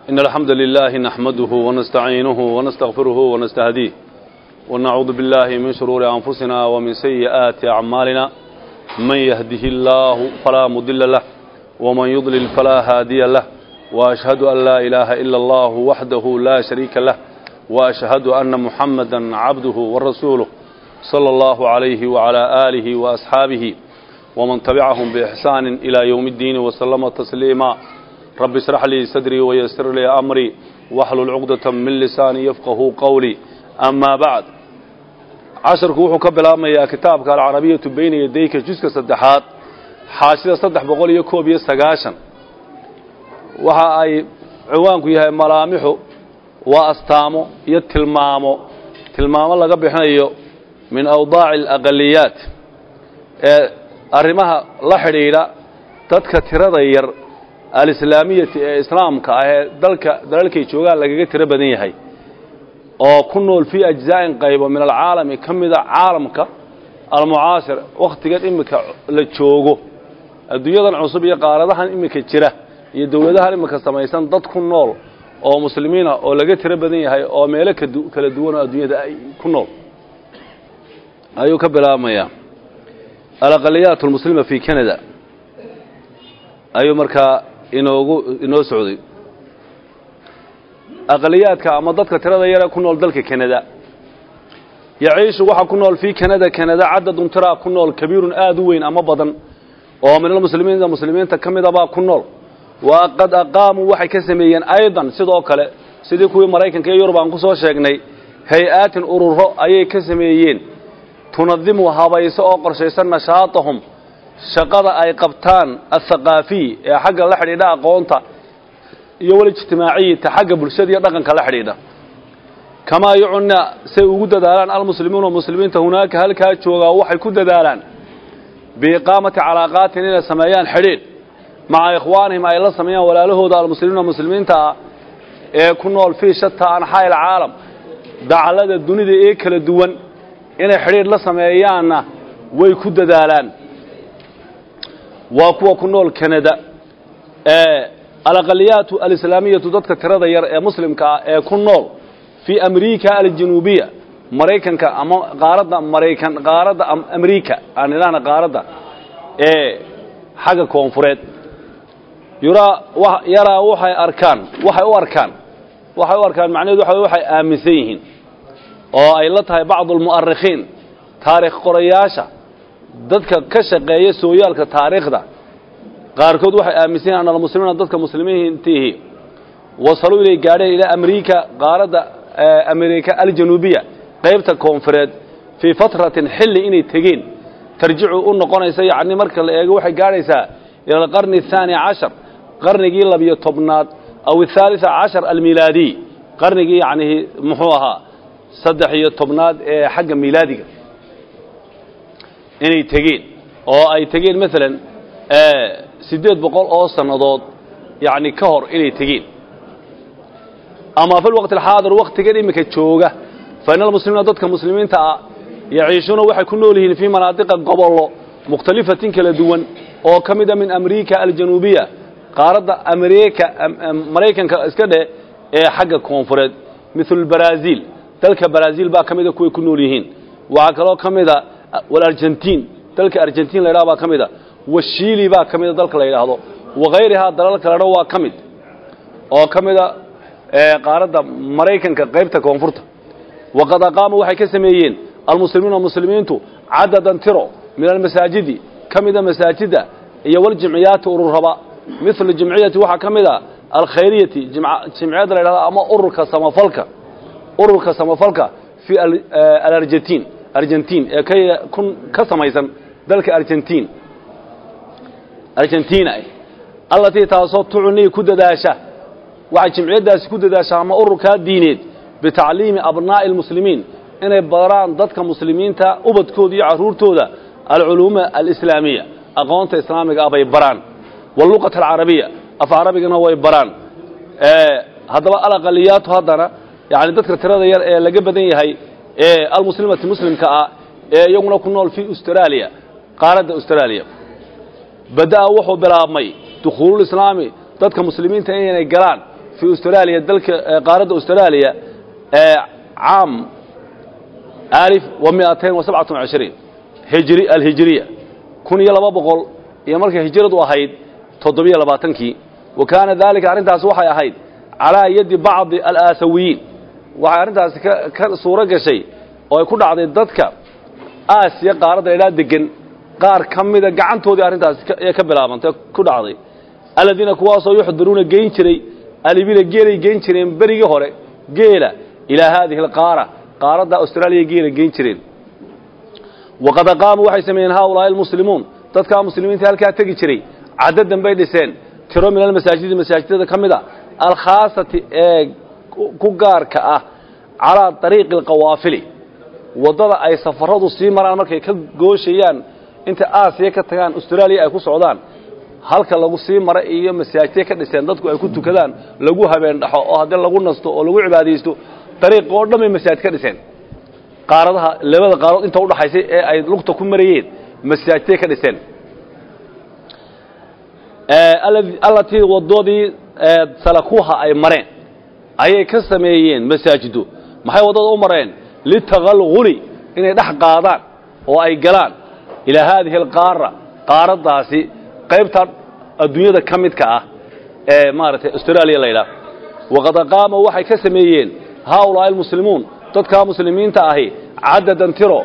إن الحمد لله نحمده ونستعينه ونستغفره ونستهديه ونعوذ بالله من شرور أنفسنا ومن سيئات أعمالنا من يهده الله فلا مضل له ومن يضلل فلا هادي له وأشهد أن لا إله إلا الله وحده لا شريك له وأشهد أن محمدا عبده ورسوله صلى الله عليه وعلى آله وأصحابه ومن تبعهم بإحسان إلى يوم الدين وسلم تسليما رب اشرح لي صدري ويسر لي أمري واحلل عقدة من لساني يفقه قولي أما بعد casharku wuxuu ka bilaabmayaa kitaabka alcarabiyatu bayna yadayka juska saddexaad xaashida saddex boqol iyo koob iyo sagaashan waxa ay ciwaanku yahay malaamixu waa astaamo iyo tilmaamo tilmaamo laga bixinayo min awdaaci alaqaliyaat ee arrimaha la xidhiidha dadka tirada yar alislaamiyati ee islaamka ah ee dalka dalalkay joogaan lagaga tiro badan yahay oo ku nool fii ajzaa'in qaybo min alcaalami ka mida caalamka almucaasir wakhtigan iminka la joogo adduunyadan cusub iyo qaaradahan iminka jira iyo dowladahan iminka samaysan dad ku nool oo muslimiina oo laga tiro badan yahay oo meelo kala duwan oo adduunyada ay ku nool ayuu ka bilaabmayaa alaqaliyaat almuslima fi canada ayuu markaa inoogu inoo socday aqaliyaadka ama dadka tirada yare ku nool dalka kanada yaciishu waxaa ku nool fii kanada kanada cadadun tiraa ku nool kabiirun aada u weyn ama badan oo min almuslimiina muslimiinta ka midabaa ku nool wa qad aqaamuu waxay ka sameeyeen aydan sidoo kale sidii kuwii maraykanka iyo yurub aan ku soo sheegnay hay-aatin ururo ayay ka sameeyeen tunadimu habayso oo qorshaysan nashaatahum shaqada ay qabtaan athaqaafiy ee xagga la xidhiidha aqoonta iyo walijtimaaciyata xagga bulshada iyo dhaqanka la xidhiidha kamaa yucunna say ugu dadaalaan almuslimuuna muslimiinta hunaaka halkaa joogaa waxay ku dadaalaan biiqaamati calaaqaatin inay sameeyaan xidhiidh maca ikhwaanihim ay la sameeyaan walaalahooda almuslimiina muslimiinta ah ee ku nool fii shata anxaa ilcaalam dacallada dunida ee kala duwan inay xidhiidh la sameeyaanna way ku dadaalaan waa kuwa ku nool kanada ee alaqaliyaatu alislaamiyatu dadka tirada yar ee muslimka ah ee ku nool fii amriika aljanuubiya maraykanka ama qaaradda maraykan qaaradda amriika aan idhaahna qaaradda ee xagga koonfureed yuraa yaraa waxay arkaan waxay u arkaan waxay u arkaan macnaheedu waxa waxay aaminsan yihiin oo ay la tahay bacdu almu'arikhiin taarikh qorayaasha dadka ka shaqeeya sooyaalka taariikhda qaarkood waxay aaminsan yihin an almuslimiina dadka muslimiintiihi wasaluu inay gaadheen ilaa amriika qaaradda amerika aljanuubiya qaybta koonfureed fii fatratin xilli inay tegeen tarjicu u noqonaysa yacni marka la eego waxay gaadhaysaa ila alqarni athaani cashar qarnigii labiyo tobnaad aw athaalita cashar almilaadiy qarnigii yacnihi muxuu ahaa saddex iyo tobnaad ee xagga miilaadiga inay tegeen oo ay tegeen maalan siddeed boqol oo sannadood yacni ka hor inay tegeen ama fi lwaqti alxaadir wakhtigan iminka jooga fa ina almuslimiina dadka muslimiinta ah yaciishuuna waxay ku nool yihiin fii manaadiqa gobollo mukhtalifatin kala duwan oo ka mida min amriika aljanuubiya qaaradda amerika maraykanka iska dheh ee xagga koonfureed mithlu baraaziil dalka baraaziil baa ka mida kuway ku nool yihiin waxaa kaloo ka mida walargentiin dalka argentiin la ydhaha baa ka mida washiili baa ka mida dalka la yidhaahdo wakayrihaa dalal kalena waa ka mid oo ka mida qaaradda maraykanka qaybta koonfurta waqad aqaamuu waxay ka sameeyeen almuslimiina muslimiintu cadadan tiro min almasaajidi ka mida masaajidda iyo waljimciyaati ururaba mithlu jimciyati waxaa ka mid a alkhayriyati jimciyadda la ydhahdo ama ururka samafalka ururka samafalka fii alargentiin argentiin ee ka samaysan dalka argentiin argentina allatii taasoo tucnii ku dadaasha waxay jimciyaddaasi ku dadaashaa ama ururkaa diineed bitacliimi abnaa'i almuslimiin inay baraan dadka muslimiinta ubadkooda iyo carruurtooda alculuuma alislaamiya aqoonta islaamiga ah bay baraan waluqata alcarabiya af carabigana way baraan haddaba alaqaliyaatu haddana yani dadka tirada yar ee laga badan yahay ee almuslimati muslimka ah ee iyaguna ku nool fii austraaliya qaaradda austraaliya bada'a wuxuu bilaabmay dukhuululislaami dadka muslimiinta inay galaan fi fii austraaliya dalka qaaradda austraaliya caam alif wa miatain wa sabcatan wacishriin hijri alhijriya kun iyo laba boqol iyo markay hijradu ahayd toddobiyo labaatankii wa kaana daalika arrintaasi waxay ahayd calaa yadi bacdi alaasawiyiin waxay arrintaasi ka suuro gashay oo ay ku dhacday dadka aasiya qaaradda idhaa degan qaar ka mida gacantoodii arrintaasi ee ka bilaabantay ku dhacday aladiina kuwaasoo yuxdiruuna geyn jiray alibila geelay geyn jireen berigii hore geela ilaa haadihi alqaara qaaradda austraaliya geela geyn jireen waqad aqaamuu waxay sameeyeen haaulaa'i almuslimuun dadkaa muslimiinta halkaa tegi jiray caddadan bay dhiseen tiro min almasaajidi masaajidada ka mid a alkhaasati ee ku gaarka ah calaa dariiqi alqawaafili waddada ay safaradu sii maraan markay ka gooshayaan inta aasiya ka tagaan austraaliya ay ku socdaan halka lagu sii mara iyo masaajidya ka dhiseen dadku ay ku tukadaan lagu habeen dhaxo oo haddii lagu nasto oo lagu cibaadaysto dariiq oo dhan bay masaajid ka dhiseen qaaradaha labada qaaradood inta udhaxaysay ee ay lugta ku marayeen masaajidtay ka dhiseen allatii waddadii salakuha ay mareen ayay ka sameeyeen masaajido maxay waddada u mareen litaqalguli inay dhex qaadaan oo ay galaan ilaa haadihi alqaara qaaraddaasi qaybta adduunyada ka midka ah ee maaragtay austraaliya la ydhaah waqad aqaama waxay ka sameeyeen haaulaa'i almuslimuun dadkaa muslimiinta ahi cadadan tiro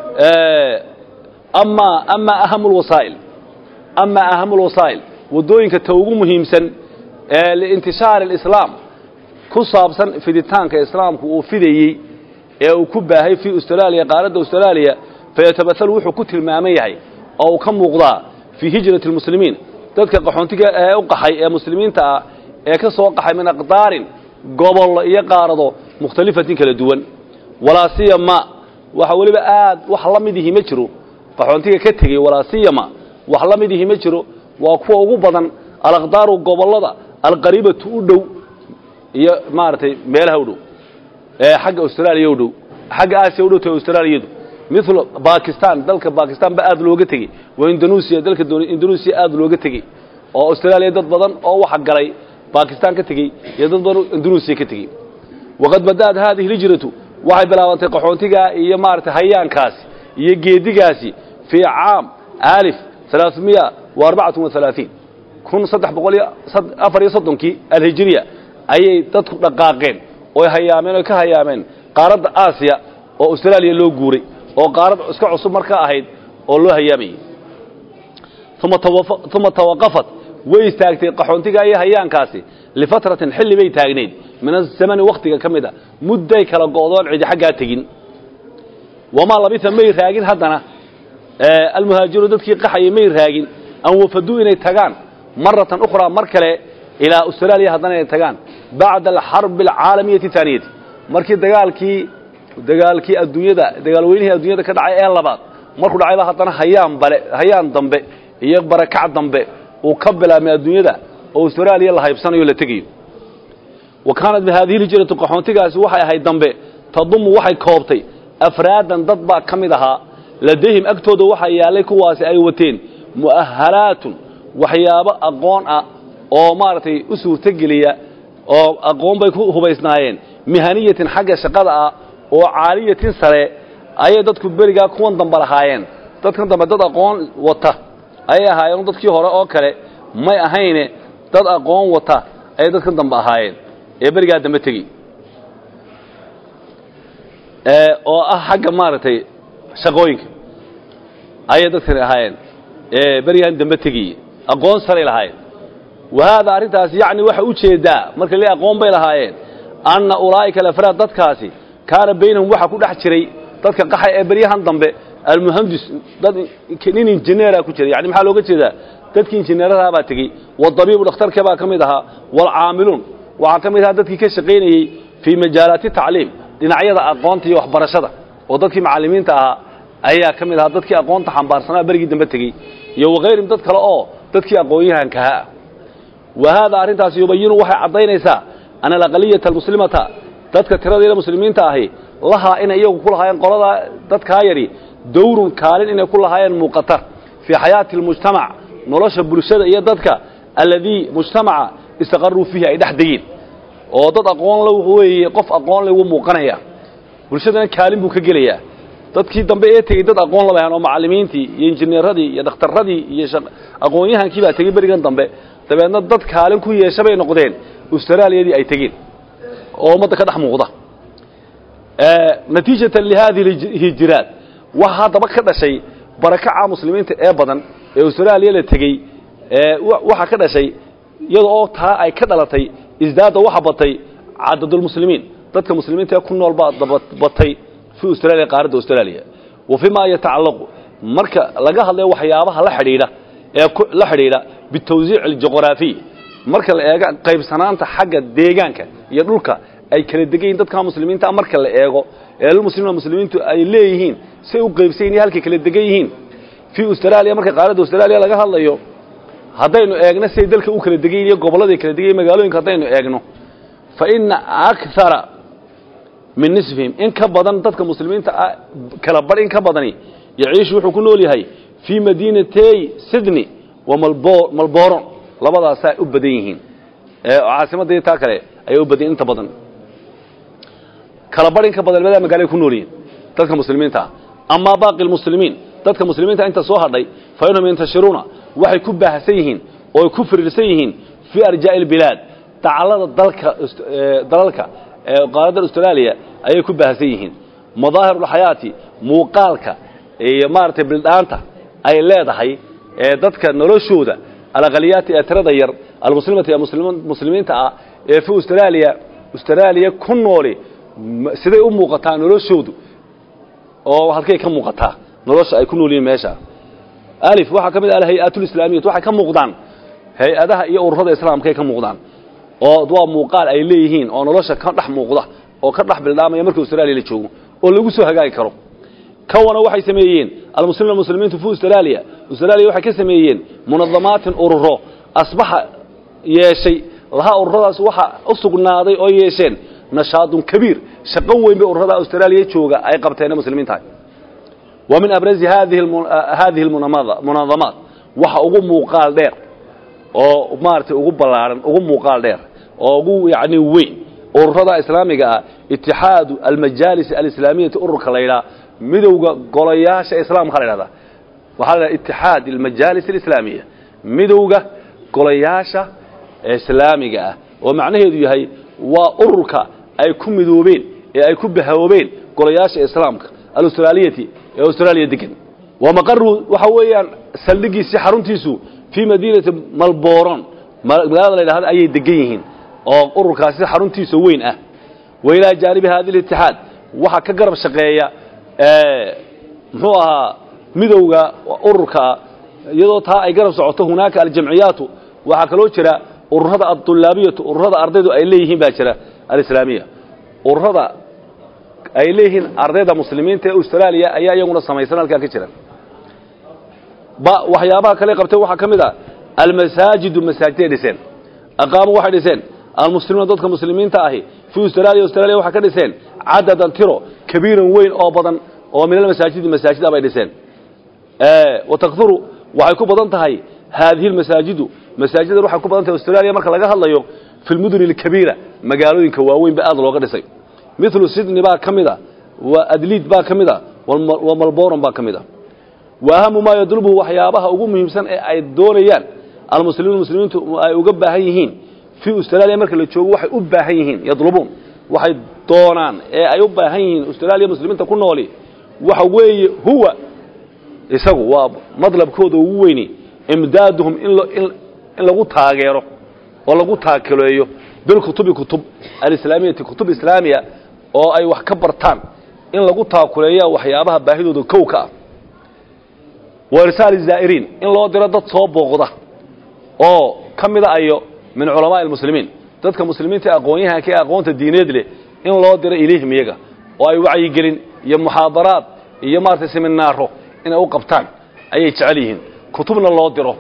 amaa amaa ahamu lwasaa'il amaa ahamu lwasaa'il waddooyinka ta ugu muhiimsan ee liintishaari alislaam ku saabsan fiditaanka islaamku uu fidayey ee uu ku baahay fii austraaliya qaaradda austraaliya fayatabaalu wuxuu ku tilmaaman yahay oo uu ka muuqdaa fii hijrati almuslimiin dadka qaxoontiga ee u qaxay ee muslimiinta ah ee ka soo qaxay min aqdaarin gobollo iyo qaarado mukhtalifatin kala duwan walaa siyama waxa weliba aad wax la mid ihi ma jiro qaxoontiga ka tegey walaa siyama wax la mid ihi ma jiro waa kuwa ugu badan alaqdaaru gobollada alqariibatu u dhow iyo maaragtay meelaha u dhow ee xagga austraaliya u dhow xagga aasiya u dhow tahay austraaliyadu mithlu bakistan dalka bakistan ba aad looga tegey waa indonesia dalka indonesia aad looga tegey oo austraaliya dad badan oo waxa galay bakistan ka tegey iyo dad badan indonesia ka tegey waqad bada'at haadihi hijratu waxay bilaabantay qaxoontigaa iyo maaragtay hayaankaasi iyo geedigaasi fii caam alif alaaثmiya wa arbacatun wahalaaثiin kun saddex boqol iyo afar iyo soddonkii alhijiriya ayay dadku dhaqaaqeen oy hayaameen oy ka hayaameen qaaradda aasiya oo austraaliya loo guuray oo qaarad iska cusub markaa ahayd oo loo hayaamayey uma tawaqafat way istaagtay qaxoontigaa iyo hayaankaasi lifatratin xilli bay taagnayd min azamani wakhtiga ka mid a mudday kala go'doon cidi xaggaa tegin wamaa labisa may raagin haddana almuhaajiru dadkii qaxayay may raagin an wafaduu inay tagaan maratan ukhraa mar kale ilaa austraaliya haddana inay tagaan bacda alxarbi alcaalamiyati taaniyati markii dagaalkii dagaalkii adduunyada dagaalweynihii adduunyada ka dhacay ee labaad markuu dhacayba haddana hayaan bale hayaan dambe iyo barakac dambe uu ka bilaabmay adduunyada oo austraaliya la haybsanayo la tegayo wa kaanat bihadihi lhijratu qaxoontigaasi waxay ahayd dambe tadumu waxay koobtay afraadan dad baa ka mid ahaa ladayhim agtooda waxaa yaallay kuwaasi ay wateen mu'ahalaatun waxyaabo aqoon ah oo maaragtay u suurtogeliya oo aqoon bay ku hubaysnaayeen mihaniyatin xagga shaqada ah oo caaliyatin sare ayay dadku berigaa kuwan dambe lahaayeen dadkan dambe dad aqoon wata ayay ahaayeen dadkii hore oo kale may ahayne dad aqoon wata ayay dadkan dambe ahaayeen ee berigaa dambe tegi oo ah xagga maaragtay shaqooyinka ayay dadkani ahaayeen ee berigaan dambe tegiye aqoon saray lahaayeen wa haadaa arrintaasi yacni waxa u jeedaa marka le aqoon bay lahaayeen anna ulaa'ika alafraad dadkaasi kaana baynahum waxa ku dhex jiray dadka qaxay ee beryahan dambe almuhandis dad nin injineera ku jira yani maxaa looga jeedaa dadkii injineeradaha baa tegey wadabiibu dhakhtarka baa ka mid ahaa waalcaamiluun waxaa ka mid ahaa dadkii ka shaqaynayey fii majaalaati tacliim dhinacyada aqoonta iyo waxbarashada oo dadkii macallimiinta ahaa ayaa ka mid ahaa dadkii aqoonta xambaarsanaa berigii dambe tegey iyo wakayrim dad kale oo dadkii aqoon-yahankaha ah wa haadaa arrintaasi yubayinu waxay caddaynaysaa ana alaqaliyata almuslimata dadka tiradeeda muslimiinta ahi lahaa inay iyagu ku lahaayeen qoladaa dadkaa yadhi dawrun kaalin inay ku lahaayeen muuqata fii xayaati almujtamac nolosha bulshada iyo dadka alladii mujtamaca istaqaruu fiihi ay dhex degeen oo dad aqoon la weeye qof aqoon le wuu muuqanaya bulshadana kaalin buu ka gelayaa dadkii dambe ee tegey dad aqoon la bahan oo macallimiintii iyo injineeradii iyo dhakhtarradii iyo aqoon-yahankii baa tegey berigan dambe dabeedna dad kaalin ku yeesha bay noqdeen austraaliyadii ay tegeen oo ummadda ka dhex muuqda natiijatan lihadihi hijiraat waxa haddaba ka dhashay barakaca muslimiinta ee badan ee austraaliya la tegey waxaa ka dhashay iyada oo taa ay ka dhalatay isdaada waxa batay cadadulmuslimiin dadka muslimiinta ee ku nool baa batay fi australia qaaradda austraaliya wa fii ma yatacallaqu marka laga hadlayo waxyaabaha la xidhiidha ee la xidhiidha bitawsiic aljuqraafiy marka la eego qaybsanaanta xagga deegaanka iyo dhulka ay kala degan yihin dadka muslimiinta marka la eego ee muslimiin muslimiintu ay leeyihiin say u qaybsan yihin halkay kala degan yihiin fii australia marka qaaradda australia laga hadlayo haddaynu eegno siday dalka u kala degan yihin iyo gobolladay kala degan yihin magaalooyinka haddaynu eegno fa ina akthara min nisfihim in ka badan dadka muslimiinta kala bar in ka badani yaciishu wuxuu ku nool yahay fii madiinatey sydney wa malboron labadaasaa u badan yihiin caasimadda taa kale ayay u badan inta badan kala bar in ka badan labadaa magaalay ku nool yihiin dadka muslimiinta ah amaa baaqi lmuslimiin dadka muslimiinta inta soo hadhay fa inhum yantashiruuna waxay ku baahsan yihiin oo ay ku firirsan yihiin fii arjaa'i albilaad dacallada dalka dalalka qaaradda austraaliya ayay ku baahsan yihiin madaahirulxayaati muuqaalka iyo maaragtay bildhaanta ay leedahay ee dadka noloshooda alaqaliyaati ee tirada yar almuslimata ee muslimiinta ah ee fi austraaliya austraaliya ku nooli siday u muuqataa noloshoodu oo halkay ka muuqataa nolosha ay ku nool yihiin meesha alif waxaa ka mid ah alhay-aatulislaamiyat waxay ka muuqdaan hay-adaha iyo ururada islaamkaay ka muuqdaan oo waa muuqaal ay leeyihiin oo nolosha ka dhex muuqda oo ka dhex bildhaamaya marka austraaliya la joogo oo lagu soo hagaagi karo kawana waxay sameeyeen almuslimin muslimiintu fi austraaliya austraaliya waxay ka sameeyeen munadamaatin ururo asbaxa yeeshay laha ururadaas waxa u sugnaaday oo yeesheen nashaadun kabiir shaqo weyn bay ururada austraaliya jooga ay qabteen muslimiin tahay wa min abrazi hadihi hadihi munadamaat waxa ugu muuqaal dheer oo maaragtay ugu ballaaran ugu muuqaal dheer oo ugu yacni weyn ururada islaamiga ah itixaadu almajaalis alislaamiyati ururka la yidhaha midowga golayaasha islaamka la yidhahdaa waxaa la yidhaha itixaad almajaalis alislaamiya midowga golayaasha islaamiga ah oo macnaheedu yahay waa ururka ay ku midoobeen ee ay ku bahoobeen golayaasha islaamka alaustraaliyati ee austraaliya degan wa maqaru waxa weeyaan saldhigiisii xaruntiisu fii madiinati malboron magaalada la yidhahda ayay degan yihiin oo ururkaasi xaruntiisa weyn ah wa ilaa jaanibi hadi litixaad waxaa ka garab shaqeeya muxuu ahaa midowga ururka iyadoo taa ay garab socoto hunaaka aljamciyaatu waxaa kaloo jira ururada adulaabiyatu ururada ardaydu ay leeyihiin baa jira alislaamiya ururada ay leeyihiin ardayda muslimiinta ee austraaliya ayaa iyaguna samaysan halkaa ka jira ba waxyaabaha kale qabteen waxaa ka mid a almasaajidu masaajiday dhiseen aqaamu waxay dhiseen almuslimuuna dadka muslimiinta ahi fii austraaliya austraaliya waxay ka dhiseen cadadan tiro kabiiran weyn oo badan oo min almasaajidi masaajida bay dhiseen wa takduru waxay ku badan tahay haadihi almasaajidu masaajidan waxay ku badan tahay austraaliya marka laga hadlayo fi lmuduni alkabiira magaalooyinka waaweyn ba aad looga dhisay milu sydney baa ka mid a wa adliid baa ka mid a wa malboron baa ka mid a wa ahamu maa yadlubuhu waxyaabaha ugu muhiimsan ee ay doonayaan almuslimiin muslimiintu ay uga baahan yihiin fii austraaliya marka la joogo waxay u baahan yihiin yadlubuun waxay doonaan ee ay u baahan yihiin austraaliya muslimiinta ku nooli waxa weeye huwa isagu waa madlabkooda ugu weyni imdaaduhum in lagu taageero oo lagu taakileeyo bilkutubi kutub alislaamiyati kutub islaamiya oo ay wax ka bartaan in lagu taakuleeya waxyaabaha baahidooda kow ka ah wa irsaali zaa'iriin in loo diro dad soo booqda oo ka mida ayo min culamaa'i almuslimiin dadka muslimiinta aqoon-yahanka ee aqoonta diineed leh in loo diro ilayhim iyaga oo ay wacyigelin iyo muxaadaraad iyo maaragtay seminaaro inay u qabtaan ayay jecel yihiin kutubna loo diro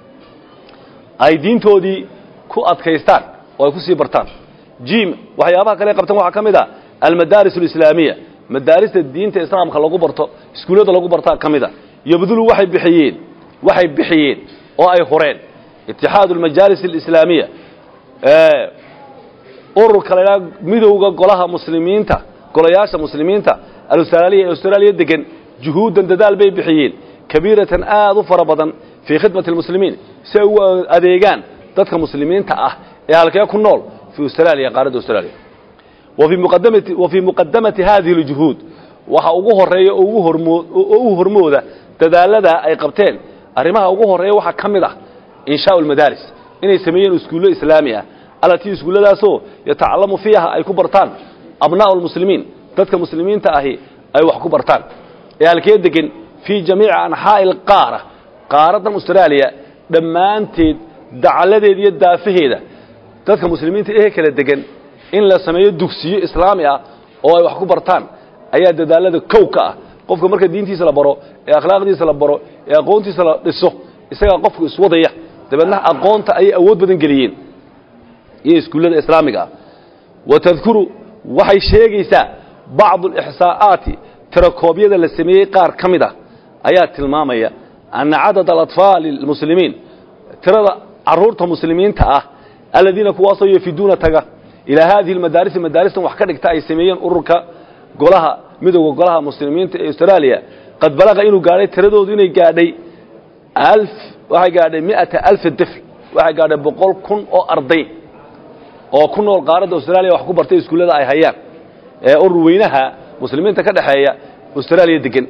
ay diintoodii ku adkaystaan oo ay ku sii bartaan jim waxyaabaha kale qabtaan waxaa ka mid a almadaaris alislaamiya madaarista diinta islaamka lagu barto iskuullada lagu bartaa ka mid a yabdulu waxay bixiyeen waxay bixiyeen oo ay horeen itixaadu almajaalis alislaamiya ururka la ydhaha midowda golaha muslimiinta golayaasha muslimiinta alustraaliya ee austraaliya degan juhuuddan dadaal bay bixiyeen kabiiratan aad u fara badan fii khidmati almuslimiin si ay ugu adeegaan dadka muslimiinta ah ee halkee ku nool fii austraaliya qaaradda austraaliya wa fii muqadamati hadihi aljuhuud waxa ugu horeeya oo ugu hormoo oo u hormooda dadaaladaa ay qabteen arrimaha ugu horreeya waxaa ka mid ah inshaau almadaaris inay sameeyeen iskuullo islaami ah allatii iskuulladaasoo yatacallamu fiiha ay ku bartaan abnaa'u almuslimiin dadka muslimiinta ahi ay wax ku bartaan ee halkee degan fii jamiici anxaa'i alqaara qaaraddan austraaliya dhammaanteed dacalladeeda iyo daafaheeda dadka muslimiinta ee kala degan in la sameeyo dugsiyo islaami ah oo ay wax ku bartaan ayaa dadaalada kow ka ah qofka marka diintiisa la baro ee akhlaaqdiisa la baro ee aqoontiisa la dhiso isagaa qofku iswadaya dabeedna aqoonta ayay awood badan geliyeen iyo iskuullada islaamiga ah wa tadkuru waxay sheegaysaa bacdu alixsaa'aati tirakoobyada la sameeyey qaar ka mid ah ayaa tilmaamaya anna cadada alatfaali almuslimiin tirada carruurta muslimiinta ah aladiina kuwaasoo yafiduuna taga ilaa haadihi almadaarisi madaaristan wax ka dhigta ay sameeyeen ururka golaha midowda golaha muslimiinta ee austraaliya qad balaqa inuu gaadhay tiradoodu inay gaadhay alf waxay gaadhay mi'ata alfi difl waxay gaadhay boqol kun oo arday oo ku nool qaaradda austraaliya wax ku bartay iskuullada ay hayaan ee urur weynaha muslimiinta ka dhexeeya austraaliya degan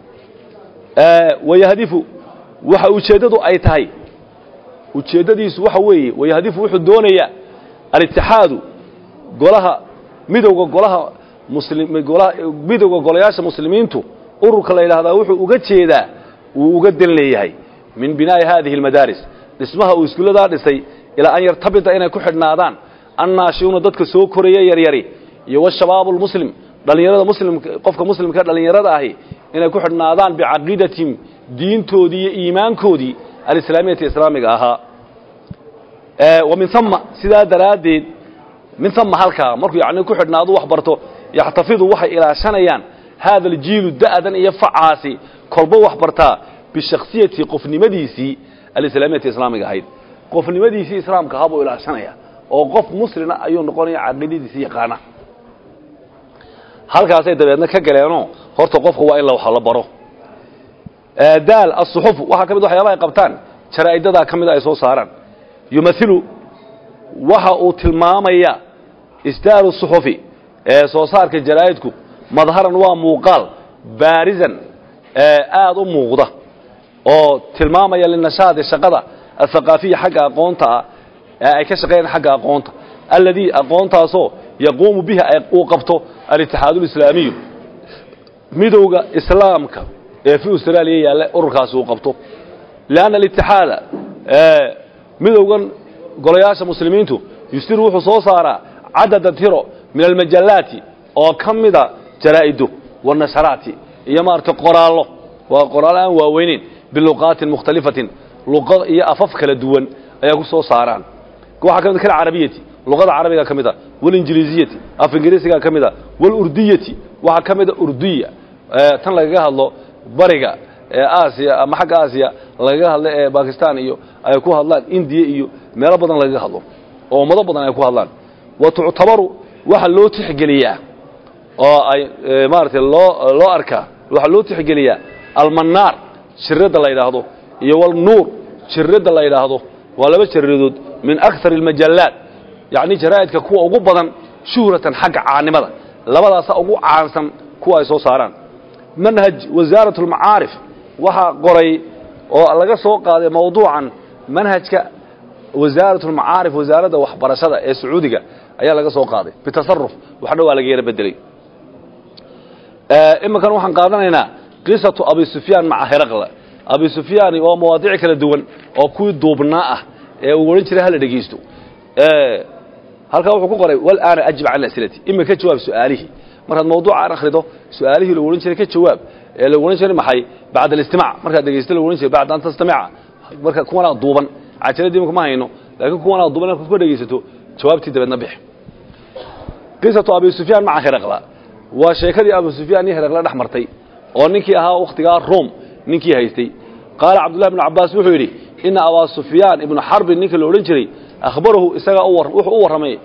wayahdifu waxa ujeeddadu ay tahay ujeeddadiisu waxa weeye wayahdifu wuxuu doonayaa alitixaadu golaha midowda golaha muslimgolaha midowda golayaasha muslimiintu ururka la yidhaahdaa wuxuu uga jeedaa wuu uga dan leeyahay min binaa'i haadihi almadaaris dhismaha uu iskuulladaa dhisay ilaa an yartabita inay ku xidhnaadaan annaashiuna dadka soo koraya yaryari iyo washabaabu lmuslim dhallinyarada muslimka qofka muslimka dhallinyarada ahi inay ku xidhnaadaan bicaqiidatihim diintoodii iyo iimaankoodii alislaamiyati islaamiga ahaa wa min uma sidaa daraaddeed min uma halkaa markuu yacni ku xidhnaadu wax barto yaxtafidu waxay ilaashanayaan haada aljiilu da'dan iyo facaasi kolba wax bartaa bishaksiyati qofnimadiisii alislaamiyati islaamiga ahayd qofnimadiisii islaamka ahaa buu ilaashanaya oo qof muslina ayuu noqonaya caqiidadiisii yaqaana halkaasay dabeedna ka galeenoo horta qofka waa in la wax la baro daal asuxufu waxaa ka mid waxyaabaha ay qabtaan jaraa'idadaa ka mida ay soo saaraan yumailu waxa uu tilmaamaya isdaaru suxufi ee soo saarka jaraa'idku madharan waa muuqaal baarisan aad u muuqda oo tilmaamaya linashaadi shaqada athaqaafiya xagga aqoonta ah ee ay ka shaqeeyaan xagga aqoonta alladii aqoontaasoo yaquumu biha uu qabto alitixaadu lislaamiyu midowga islaamka ee fi austraaliya yaalla ururkaasi uu qabto lianna alitixaada midowgan golayaasha muslimiintu yustiru wuxuu soo saaraa cadada tiro min almajallaati oo ka mida jaraa'ido wanasharaati iyo maaragtay qoraallo waa qoraallo aan waaweyneyn biluqaatin mukhtalifatin luqad iyo afaf kala duwan ayaa ku soo saaraan waxaa ka mid kal carabiyati luqada carabiga ka mid a walinjiliisiyati af ingiriisiga ka mid a walurdiyati waxaa ka mid a urdiya tan lagaga hadlo bariga ee aasiya ama xagga aasiya lagaga hadlo ee bakistan iyo ay ku hadlaan indiya iyo meelo badan lagaga hadlo oo ummado badan ay ku hadlaan wa tuctabaru waxa loo tixgeliyaa oo ay maaragtay loo loo arkaa waxaa loo tixgeliyaa almannaar jiradda la yidhaahdo iyo walnuur jiradda la yidhaahdo waa laba jaradood min akar almajallaat yacni jaraa'idka kuwa ugu badan shuhratan xagga caanimada labadaasa ugu caansan kuwa ay soo saaraan manhaj wasaarat almacaarif waxaa qoray oo laga soo qaaday mawduucan manhajka wasaarat almacaarif wasaaradda waxbarashada ee sacuudiga ayaa laga soo qaaday bitasaruf waxna waa laga yara bedelay iminkan waxaan qaadanaynaa qisatu abi sufyaan maca heraqla abi sufyaani waa mawaadiic kala duwan oo kuwii duubnaa ah ee uu odhan jiray hala dhegaysto halkaa wuxuu ku qoray walaana ajib can asilati ima ka jawaab su'aalihii markaad mawduucaan akhrido su'aalihii lagu odhan jiray ka jawaab ee lagu odhan jiray maxay bacda alistimac markaad dhegaysto lagu odhan jiray bacda an tastamica marka kuwanaa duuban cajaladii imika ma hayno laakiin kuwanaa duuban markaad ku dhegaysato jawaabtii dabeedna bix qisatu abi sufyaan maca heraqla waa sheekadii abu sufyaan iyo heraqle dhex martay oo ninkii ahaa wakhtigaa rom ninkii haystay qaala cabdullahi bnu cabbaas wuxuu yidhi ina abaa sufyaan ibnu xarbin ninka la odhan jiray akhbarahu isagaa wuxuu u warramay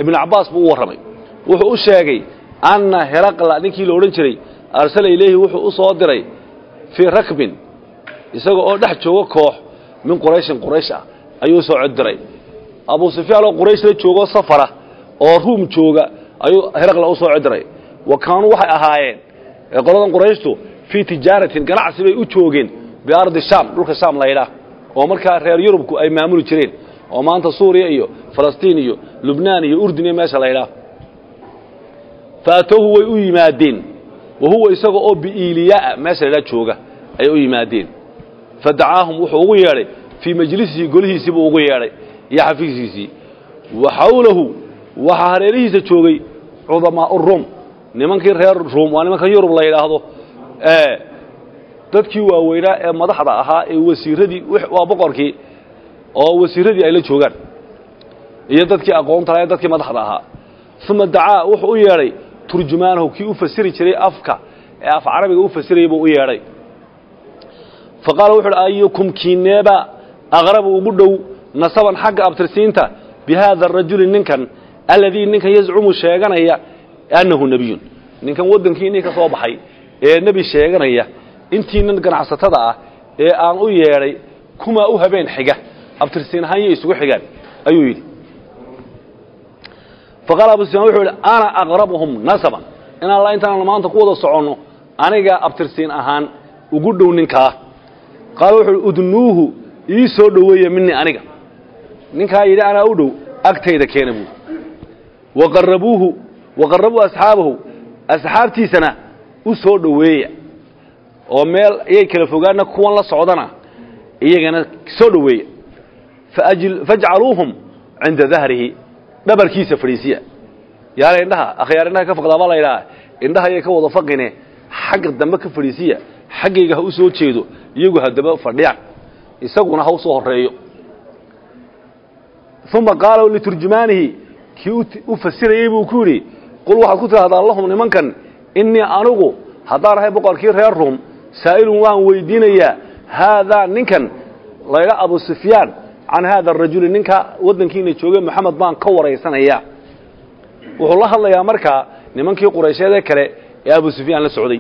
ibnu cabbaas buu u warramay wuxuu u sheegay anna heraqla ninkii la odhan jiray arsala ilayhi wuxuu u soo diray fii rakbin isaga oo dhex jooga koox min qurayshin quraysh ah ayuu u soo coddiray abuu sufyaan oo quraysh la joogoo safara oo ruum jooga ayuu heraqla u soo codiray wa kaanuu waxay ahaayeen qoladan qurayshtu fii tijaaratin ganacsi bay u joogeen biardi shaam dhulka shaam laydhaah oo markaa reer yurubku ay maamuli jireen oo maanta suuriya iyo falastiin iyo lubnaan iyo urdun iyo meesha laydhaah faatowhu way u yimaadeen wa huwa isaga oo biiiliyaa meesha laydhaah jooga ayay u yimaadeen fadacaahum wuxuu ugu yeedhay fii majlisihi golihiisii buu ugu yeedhay iyo xafiiskiisii wa xawlahu waxaa hareerihiisa joogay cudamaau ruum nimankii reer ruum waa nimanka yurub la yidhaahdo ee dadkii waaweynaa ee madaxda ahaa ee wasiiradii waa boqorkii oo wasiiradii ay la joogaan iyo dadkii aqoonta lahae dadkii madaxda ahaa uma dacaa wuxuu u yeedhay turjumaanahu kii u fasiri jiray afka ee af carabiga u fasirayay buu u yeedhay fa qaala wuxu uhi ayukum kiineeba aqrabu ugu dhow nasaban xagga abtirsiinta bi haada arajuli ninkan alladii ninkan yazcumu sheeganaya annahu nebiyun ninkan waddankii inii ka soo baxay ee nebi sheeganaya intiinan ganacsatada ah ee aan u yeedhay kumaa u habeen xiga abtirsiin ahaan yay isugu xigaan ayuu yidhi faqaala abu sufyaan wuxuu yidhi ana aqrabuhum nasaban in alla intaanna maanta ku wada soconno anigaa abtirsiin ahaan ugu dhow ninkaa qaala wuxuu yidhi udnuuhu ii soo dhoweeya minii aniga ninkaa yidhi anaa u dhow agtayda keena buuri waqarabuuhu waqarabuu asxaabahu asxaabtiisana u soo dhoweeya oo meel ayay kala fogaana kuwan la socdana iyagana soo dhoweeya fajcaluuhum cinda dahrihi dhabarkiisa fadhiisiya yaala indhaha akhyaar indhaha ka faqdaa baa la yidhaha indhaha ayay ka wada faqine xagga dambe ka fadhiisiya xaggayga ha u soo jeedo iyagu haddaba fadhiyaan isaguna ha u soo horreeyo uma qaala liturjumaanihi kii u fasirayey buu ku yidhi qul waxaad ku tidhahdaa lahum nimankan innii anugu haddaan ahay boqorkii reer ruum saa'ilun waan weydiinayaa haadaa ninkan laydha abu sufyaan can haada arajuli ninka waddankiina joogay moxamed baan ka waraysanayaa wuxuu la hadlayaa markaa nimankii quraysheedee kale ee abu sufyaan la socday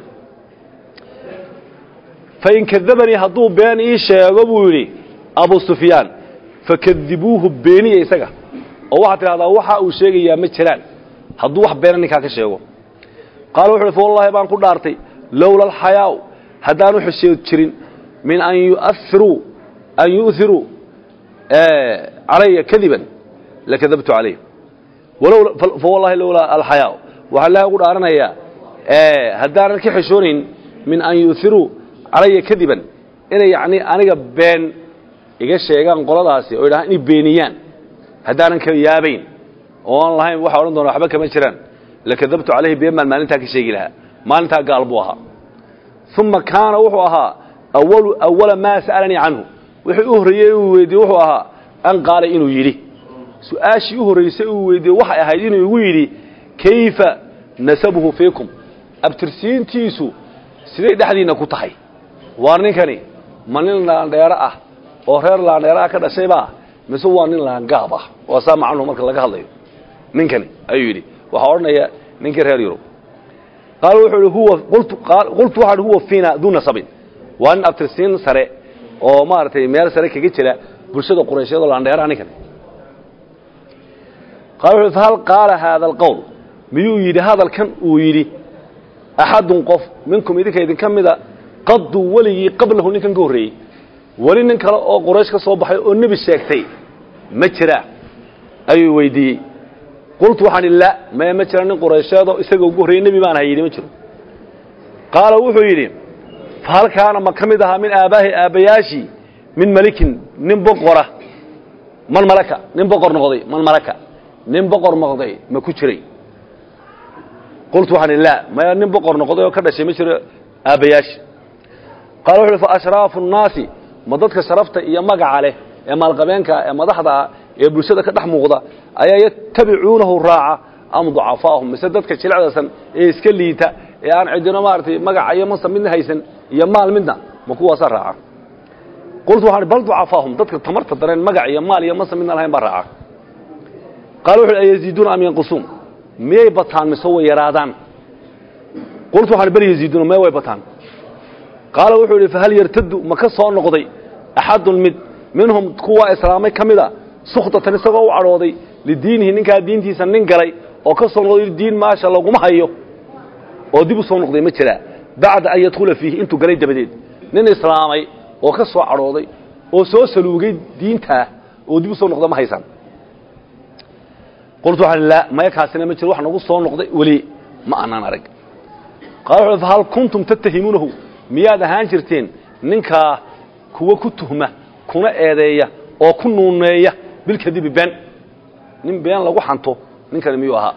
fain kadabanii hadduu been ii sheego buu yidhi abu sufyaan fakadibuuhu beeniya isaga oo waxaad tidhahdaa waxa uu sheegayaa ma jiraan hadduu wax beena ninkaa ka sheego qaala wuxu uhi fa wallahi baan ku dhaartay lowla alxayaau haddaanu xishood jirin min an yuairuu an yu'hiruu calaya kadiban lakadabtu calayh fa wallahi lowlaa alxayaau waxaa ilahay ugu dhaaranayaa haddaanan ka xishoonayn min an yu'hiruu calaya kadiban inay yacni aniga been iga sheegaan qoladaasi oo idhahaan inay beeniyaan haddaanan ka yaabayn oo aan lahayn waxa odhan doona waxba kama jiraan lakadabtu calayhi been baan maalintaa ka sheegi lahaa maalintaa gaal buu ahaa uma kaana wuxuu ahaa awalu awala maa sa'alanii canhu wixii u horreeyey uu weydiiyey wuxuu ahaa an qaala inuu yidhi su-aashii u horraysay uu weydiiyey waxay ahayd inuu igu yidhi kayfa nasabuhu fiikum abtirsiintiisu siday dhexdiinna ku tahay waar ninkani ma nin laandheero ah oo reer laandheero ah ka dhashaybaa mise waa nin laangaab ah waa saa macnuhu marka laga hadlayo ninkani ayuu yidhi waxaa odhanaya ninkii reer yurub qaal wuxuu ihi huwa qultu waxaa ihi huwa fiina duu nasabin waa nin abtirsiin sare oo maaragtay meel sare kaga jira bulshada quraysheed oo laandheeraha ninkani qaal wuxuu fahal qaala haada alqowl miyuu yidhi hadalkan uu yidhi axadun qof minkum idinka idinka mida qaduu weligii qablahu ninkan ka horreeyey weli nin kale oo quraysh ka soo baxay oo nebi sheegtay ma jiraa ayuu weydiiyey qultu waxaan idhi la maya ma jira nin quraysheedoo isaga ugu horreeyey nebi baan ahay yidhi ma jiro qaala wuxuu yidhi fahal kaana ma ka mid ahaa min aabbaahi aabbayaashii min malikin nin boqora man malaka nin boqor noqday man malaka nin boqor noqday ma ku jiray qultu waxaan idhi la maya nin boqor noqday oo ka dhashay ma jiro aabbayaashi qaala wuxu uhi fa ashraafu nnaasi ma dadka sharafta iyo magaca leh ee maalqabeenka ee madaxda ah ee bulshada ka dhex muuqda ayaa yatabicuunahu raaca am ducafaahum mise dadka jilicdasan ee iska liita ee aan cidino maaragtay magaca iyo mansab midna haysan iyo maal midna ma kuwaasaa raaca qultu waxaan bal ducafaahum dadka tamarta dareen magac iyo maal iyo mansab midna lahayn baa raaca qaala wuxu uhi ayaziiduuna am yanqusuun miyay bataan mise way yaraadaan qultu waxaan bal yaziiduuna mee way bataan qaala wuxuu idhi fahal yartadu ma ka soo noqday axadun mid minhum kuwa islaamay ka mida sukhtatan isagoo u cadhooday lidiinihi ninkaa diintiisa nin galay oo ka soo noqday diin maasha laguma hayo oo dib u soo noqday ma jiraa bacda an yadkhula fiihi intuu galay dabadeed nin islaamay oo ka soo cadhooday oo soo saluugay diintaa oo dib u soo noqda ma haysaan qultu waxaan laa maya kaasina ma jiro wax nagu soo noqday weli ma aanaan arag qaala wuxuu fahal kuntum tattahimuunahu miyaad ahaan jirteen ninkaa kuwa ku tuhma kuna eedeeya oo ku nuuneeya bilkadibi been nin been lagu xanto ninkani miyuu ahaa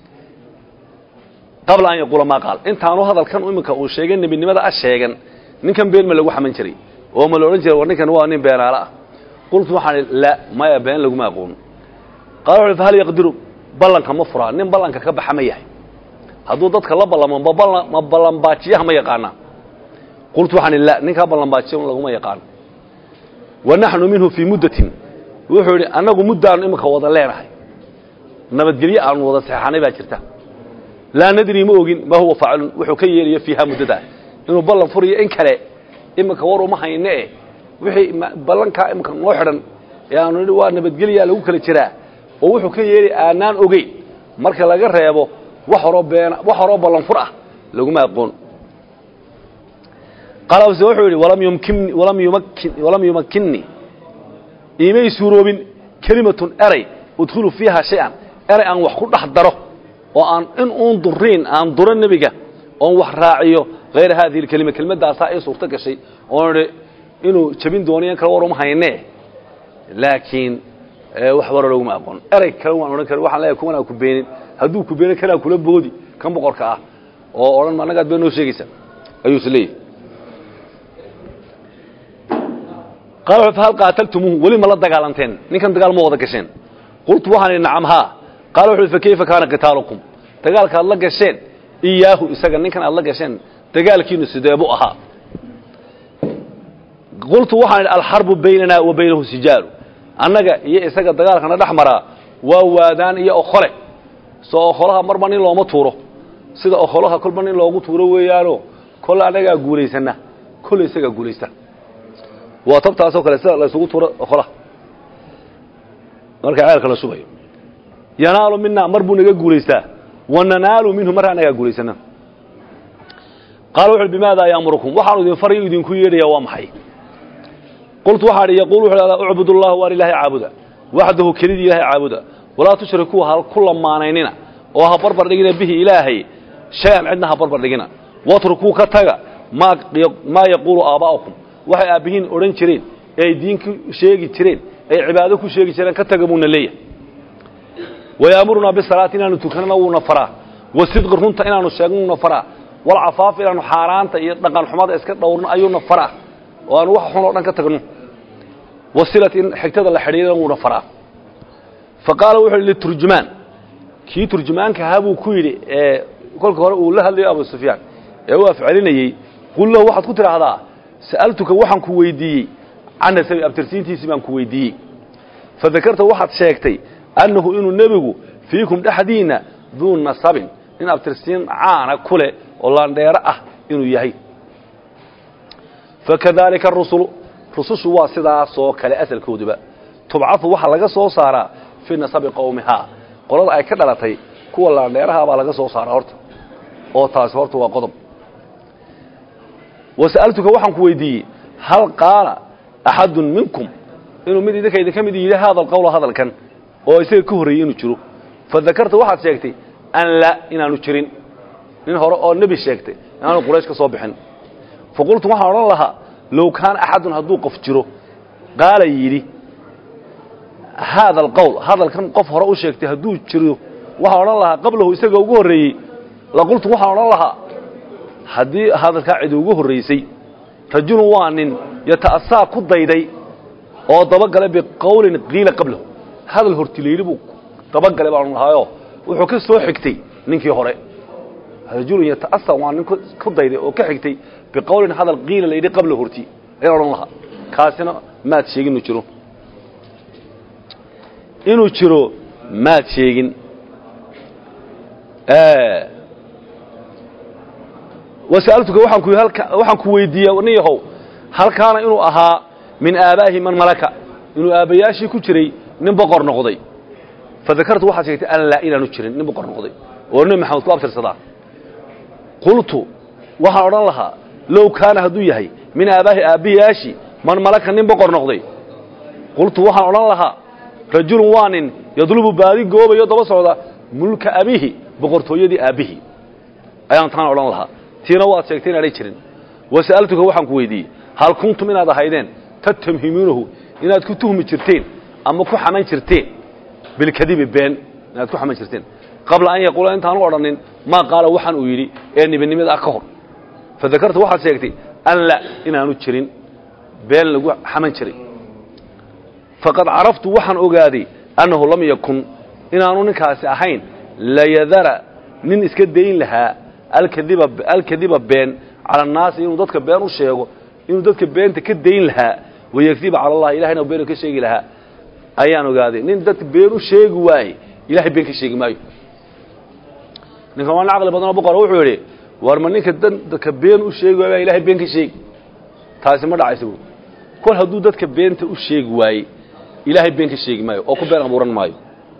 qabla an yaquula maa qaal intaanu hadalkan iminka uu sheegay nebinimada a sheegan ninkan been ma lagu xaman jiray oo ma la odhan jiray war ninkan waa nin beenaale ah qultu waxaan la maya been laguma aqoon qaala wuxu fahal yaqdiru ballanka ma furaa nin ballanka ka baxa ma yahay hadduu dadka la ballamo ma ballan ma ballanbaajiyaha ma yaqaanaa qultu waxaan la ninkaa ballanbaajiya laguma yaqaan wa naxnu minhu fii muddatin wuxuu yidhi annagu muddaanu iminka wada leenahay nabadgelyo aanu wada seexanay baa jirta laa nadri ma ogin ma huwa faacilun wuxuu ka yeelayo fiiha muddadaa inuu ballan furiyo in kale iminka war uma hayne e wixii ballankaa iminka noo xidhan ee aanu nidhi waa nabadgelyaa lagu kala jiraa oo wuxuu ka yeeli aanaan ogeyn marka laga reebo wax horoo been wax horoo ballan fur ah laguma aqoon qalabse wuxuu yidhi walam yumkinni walam yumakkin walam yumakkinni iimay suuroobin kelimatun eray udkhulu fiiha shay-an eray aan wax ku dhex daro oo aan in uun duriin aan duro nebiga oon wax raaciyo hayra haadihi alkelima kelmaddaasaa ii suurto gashay oon idhi inuu jabin doonayo in kale war uma haynee laakiin wax wara loguma aqoon erey kale waan odhan kara waxaan leeyahay kuwanaa ku beenin hadduu ku beenin kanaa kula boodi kan boqorka ah oo odhan ma annagaad been noo sheegaysa ayuu is leeyahy qaala wuxuu fahal qaataltumuuhu weli ma la dagaalanteen ninkan dagaal ma wada gasheen qultu waxaan idhi nacam haa qaala wuxu uhi fa kayfa kaana qitaalukum dagaalka aad la gasheen iyaahu isaga ninkan aad la gasheen dagaalkiinu sideebu ahaa qultu waxaan idhi alxarbu baynanaa wa baynahu sijaalu annaga iyo isaga dagaalkana dhex maraa waa waadaan iyo okhole soo okholaha marba nin looma tuuro sida okholaha kolba nin loogu tuuro weeyaano kol annagaa guulaysana kol isagaa guulaysta waa tabtaasoo kale sida laysugu tuuro okholaha marka ceelka la subayo yanaalu minaa mar buu naga guulaystaa wa nanaalu minhu markaa nagaa guulaysana qaala wuxu bimaada yaamurukum waxaanu idin farayu idinku yeedhaya waa maxay qultu waxaa idhi yaquul wuxu hahdaa ucbud allah waar ilaahay caabuda waxdahu kelidii ilaahay caabuda walaa tushrikuu ha ku lamaanaynina oo ha barbar dhigina bihi ilaahay shay-an cidna ha barbar dhigina watrukuu ka taga maa maa yaquulu aabaa'ukum waxay aabbihiin odhan jireen ee ay diin ku sheegi jireen ay cibaado ku sheegi jireen ka taga buuna leeyahay wayaamurunaa bisalaati inaanu tukanana wuuna faraa wasidqi runta inaanu sheegno wuuna faraa walcafaaf inaanu xaaraanta iyo dhaqan xumada iska dhowrno ayuuna faraa oo aanu wax xun oo dhan ka tagno wasilat in xigtada la xidhiirana wuuna faraa fa qaala wuxu yidhi liturjumaan kii turjumaanka ahaa buu ku yidhi ee kolka hore uu la hadlayo abu sufyaan ee u afcelinayey qul lahu waxaad ku tidhaahdaa sa'altuka waxaan ku weydiiyey can nasabi abtirsiintiisii baan ku weydiiyey fadakarta waxaad sheegtay annahu inuu nebigu fiikum dhexdiinna duu nasabin nin abtirsiin caana ku leh oo laandheero ah inuu yahay fakadalika arusulu rusushu waa sidaasoo kale asalkooduba tubcadu waxaa laga soo saaraa fii nasabi qowmihaa qolada ay ka dhalatay kuwa laandheeraha baa laga soo saaraa horta oo taasi horta waa qodob wasa'altuka waxaan ku weydiiyey hal qaala axadun minkum inuu mid idinka idinka mid yidhi haada alqowla hadalkan oo isaga ka horreeyey inuu jiro fadakarta waxaad sheegtay an la inaanu jirin nin hore oo nebi sheegtay inaanu quraysh ka soo bixin faqultu waxaan odhan lahaa low kaana axadun hadduu qof jiro qaala yidhi haada alqowl hadalkan qof hore u sheegtay hadduu jiro waxaan odhan lahaa qablahu isaga ugu horreeyey laqultu waxaan odhan lahaa haddii hadalkaa cid ugu horraysay rajulun waa nin yata'asaa ku dayday oo dabagalay biqowlin qiila qablahu hadal hortilayli buu dabagalay baanu lahaayo wuxuu ka soo xigtay ninkii hore rajulun yata'asa waa nin ku dayday oo ka xigtay biqowlin hadal qiila layidhi qabla horti ayaan odhan lahaa kaasina maad sheegin inuu jiro inuu jiro maad sheegin wasa'altuka waxaan ku waxaan ku weydiiyey nin yahow halkaana inuu ahaa min aabaahi man malaka inuu aabbayaashii ku jiray nin boqor noqday fadakartu waxaad sheegtay an laa inaanu jirin nin boqor noqday oo nebi maxamed ku abtirsadaa qultu waxaan odhan lahaa low kaana hadduu yahay min aabaahi aabbayaashii man malaka nin boqor noqday qultu waxaan odhan lahaa rajulun waa nin yadlubu baadi goobayo daba socda mulka abihi boqortooyadii aabbihii ayaan taan odhan lahaa tiina waad sheegtay inaanay jirin wasa'altuka waxaan ku weydiiyey hal kuntum inaad ahaydeen tatamhimuunahu inaad ku tuhmi jirteen ama ku xaman jirteen bilkadibi been inaad ku xaman jirteen qabla an yaquula intaanu odhanin maa qaala waxaan uu yidhi ee nibinimada ah ka hor fadakartu waxaad sheegtay an la inaanu jirin been lagu xaman jiray faqad caraftu waxaan ogaaday annahu lam yakun inaanu ninkaasi ahayn layadara nin iska dayn lahaa alkadiba alkadiba been cala annaasi inuu dadka been u sheego inuu dadka beenta ka dayn lahaa wayakdiba cala allah ilahayna been ka sheegi lahaa ayaan ogaaday nin dadka been u sheegi waaye ilahay been ka sheegi maayo ninkan waa nin caqli badanoo boqora wuxuu yidhi war ma ninka dadka been u sheegi waaye baa ilahay been ka sheegi taasi ma dhacaysa buui kol hadduu dadka beenta u sheegi waaye ilaahay been ka sheegi maayo oo ku been abuuran maayo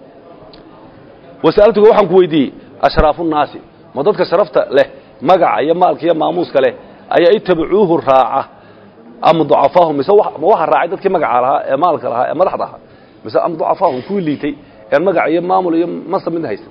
wasa'altuga waxaan ku weydiiyey ashraafu nnaasi ma dadka sharafta leh magaca iyo maalka iyo maamuuska leh ayaa itabacuuhu raaca ama ducafaahum mise ma waxa raacay dadkii magaca lahaa ee maalka lahaa ee madaxda ahaa mise ama ducafaahum kuwii liitay een magac iyo maamul iyo masab midna haysan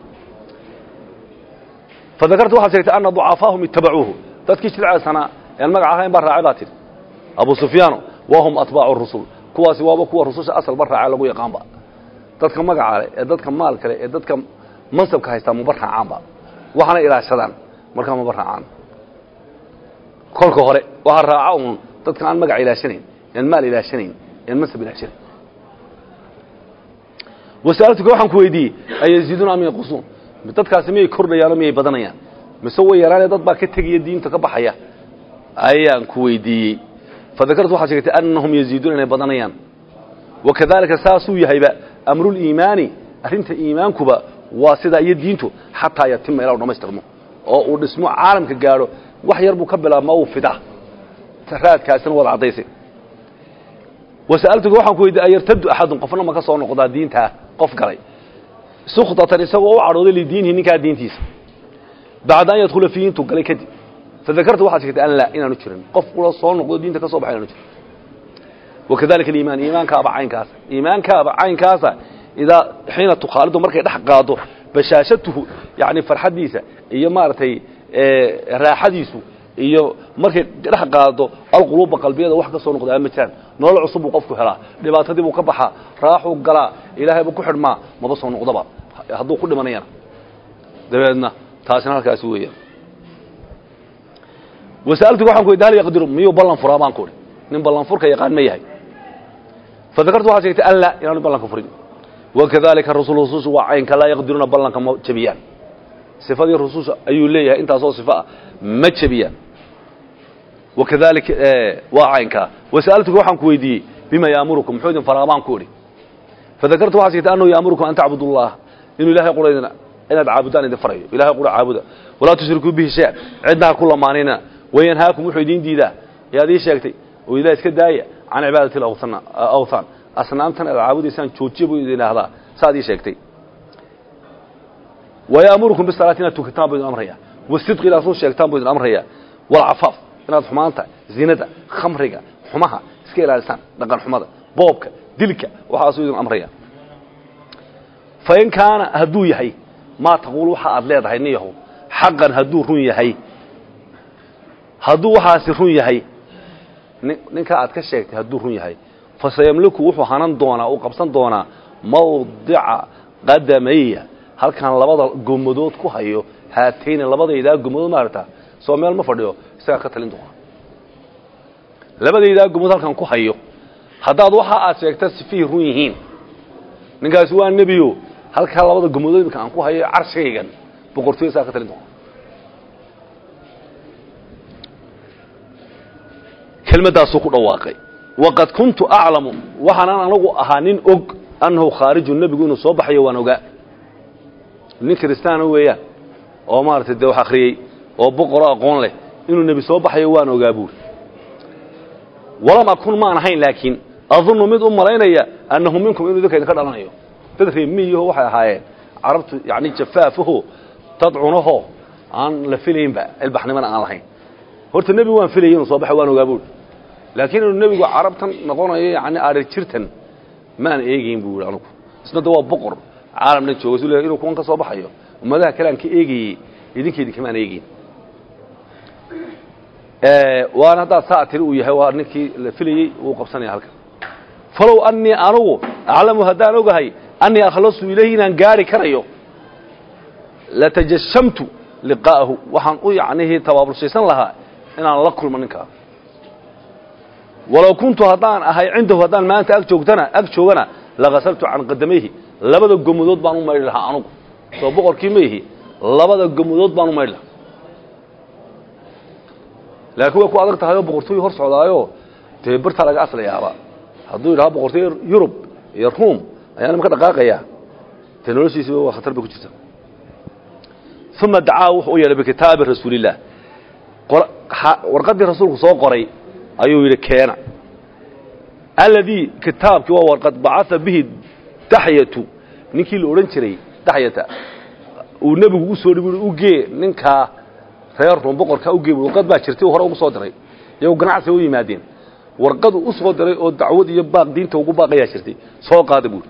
fadakartu waxaad sheegtay ana ducafaahum itabacuuhu dadkii jilceesanaa een magac ahayn baa raacay baa tidhi abu sufyaano wahum atbaacu rusul kuwaasi waaba kuwa rususha asalba raace lagu yaqaanba dadka magaca leh ee dadka maalka leh ee dadka mansabka haystaa maba raacaanba waxaana ilaashadaan markaa maba raacaan kolka hore waxaa raaca uun dadka aan magac ilaashanayn een maal ilaashanayn een mansab ilaashanayn wasa'altuka waxaan ku weydiiyey ayaziiduuna am yanqusuun dadkaasi miyay kordhayaano miyay badanayaan mise way yaraanee dad baa ka tegaya diinta ka baxaya ayaan ku weydiiyey fadakartu waxaad sheegtay annahum yaziiduuna inay badanayaan wakadalika saasuu yahayba amruliimaani arrinta iimaankuba waa sidaa iyo diintu xataa yatima ilaa u dhamaystirmo oo uu dhismo caalamka gaadho wax yar buu ka bilaabma uu fida raadkaasina waad caddaysay wasa'altuga waxaan ku weydiiyey ayartadu axadun qofna ma ka soo noqdaa diintaa qof galay sukhtatan isagoo u cadhooday lidiinihi ninkaa diintiisa bacda an yadkhula fiihi intuu galay kadib fadakartu waxaad sheegtay an laa inaanu jirin qof ula soo noqdo diinta ka soo baxay inaanu jirin wakadalika aliimaan iimaankaaba caynkaasa iimaankaaba caynkaasa idaa xiina tukhaalidu markay dhex qaado bashaashatuhu yani farxaddiisa iyo maaragtay raaxadiisu iyo markay dhex qaado alquluuba qalbiyada wax ka soo noqdaa ma jiraan nolol cusub buu qofku helaa dhibaatadii buu ka baxaa raaxuu galaa ilaahay buu ku xidhmaa maba soo noqdaba hadduu ku dhimanayana dabeedna taasina halkaasi weeyaan wasa'altuga waxaan ku weydiy hal yaqdiru miyuu ballan furaa baan ku idhi nin ballan furka yaqaan ma yahay fadakartu waxaad sheegtay an laa inaanu ballanka furin wakadalika rasul rusushu waa caynka laa yaqdiruuna ballanka ma jebiyaan sifadii rususha ayuu leeyahay intaasoo sifo ah ma jebiyaan wakadalika waa caynkaa wasa'altuka waxaan ku weydiiyey bima yaamurukum muxuu idin faraa baan ku idhi fadakartu waxaad sheegtay annahu yaamurukum an tacbudu allah inuu ilahay qura idin inaad caabudaan idin farayo ilahay qura caabuda walaa tushrikuu bihi shay-an cidna ha ku lamaanina wayanhaakum wuxuu idiin diidaa yaad ii sheegtay oo ilah iska daaya can cibaadati awthaan asnaamtan aad caabudaysaan joojiya buu idin idhaahdaa saaad ii sheegtay wayaamurukum bisalaati inaad tukataan buu idin amraya wasidqi inaad run sheegtaan buu idin amraya walcafaaf inaad xumaanta zinada khamriga xumaha iska ilaalisaan dhaqan xumada boobka dilka waxaasuu idin amraya fain kaana hadduu yahay maa taquul waxa aad leedahay nin yahow xaqan hadduu run yahay hadduu waxaasi run yahay ninkaa aad ka sheegtay hadduu run yahay fasayamliku wuxuu hanan doonaa uu qabsan doonaa mawdica qadamaya halkan labada gomadood ku hayo haatayni labadaydaa gomadood maarata soo meel ma fadhiyo isagaa ka talin doona labadaydaa gomadood halkan ku hayo haddaad waxa aad sheegta sifihii run yihiin ninkaasi waa nebiyo halkaa labada gomadood imika aan ku hayo carshaygan boqortooyo isagaa ka talin doona kelmaddaasuu ku dhawaaqay waqad kuntu aclamu waxaanan anagu ahaa nin og annahu khaariju nebigu inuu soo baxayo waan ogaa nin kiristaana weeyaan oo maaragtay dee wax akhriyey oo boqoroo aqoon leh inuu nebi soo baxayo waan ogaa buuri walam akun maan ahayn laakiin adunnu mid u malaynaya annahu minkum inuu idinka idinka dhalanayo dad reemiyiho waxay ahaayeen carabtu yacni jafaafaho dad cunaho aan la filaynba ilbaxnimana aan lahayn horta nebi waan filayay inuu soo baxay waan ogaa buuri laakiin inuu nebigu carabtan noqonayo yacni adhir jirtan maan eegayn buu yidhi anugu isna da waa boqor caalamna jooga su inuu kuwan ka soo baxayo ummadaha kale aan ka eegayey idinkeydii kamaan eegayn waana haddaad saa tiri uu yahay waa ninkii la filayey wuu qabsanaya halkan falow annii anugu aclamu haddaan ogahay annii akhlasu ilayhi inaan gaari karayo latajashamtu liqaa'ahu waxaan u yacnihii tabaabulshaysan lahaa inaan la kulmo ninkaa walow kuntu haddaan ahay cindahu haddaan maanta ag joogtana ag joogana lakasaltu can qadamayhi labada gomadood baan u maydhi lahaa anugu soo boqorkii ma ihi labada gomadood baan u maydhi lahaa laakiin way ku adag tahay oo boqortooyu hor socdaayo dee bartaa laga aslayaaba hadduu yidhaha boqortooyo yurub iyo ruum ayaa nimanka dhaqaaqaya dee noloshiisiba waa khatar bay ku jirta uma dacaa wuxuu u yeedhay bikitaabi rasuulillaah warqaddii rasuulku soo qoray ayuu yidhi keena alladii kitaabkii waa warqad bacaa bihi daxyatu ninkii la odhan jiray daxyata uu nebigu u soo dhibi ugee ninkaa reer ruum boqorkaa ugee warqad baa jirtay hore ugu soo diray iyagoo ganacsiga u yimaadeen warqadu u soo diray oo dacwad iyo baaq diinta ugu baaqayaa jirtay soo qaada buuri